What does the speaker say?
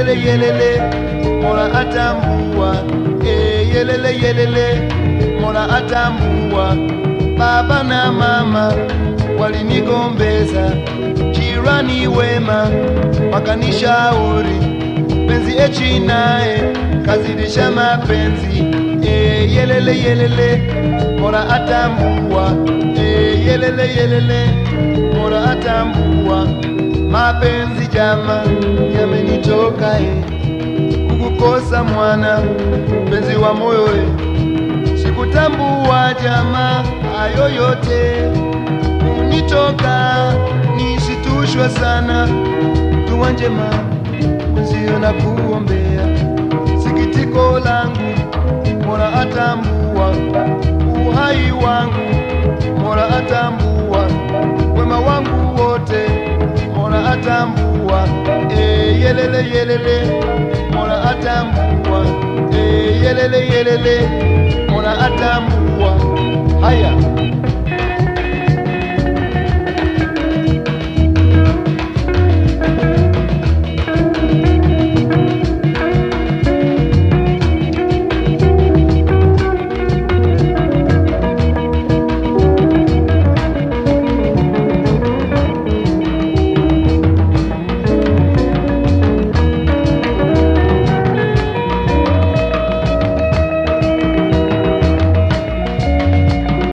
yelele yelele, Mola atambua. E, yelele yelele, Mola atambua. Baba na mama walinigombeza, jirani wema wakanishauri, penzi echi naye kazidisha mapenzi. E, yelele yelele, Mola atambua. E, yelele yelele, Mola atambua. Mapenzi jama yamenitoka e, kukukosa mwana mpenzi wa moyo e, sikutambua jama hayo yote unitoka, nisitushwe sana, dua njema mwenzio na kuombea, sikitiko langu Mola atambua, uhai wangu Mola atambua, wema wangu wote Mola atambua, e, yelele yelele, Mola atambua, e, yelele yelele, Mola atambua,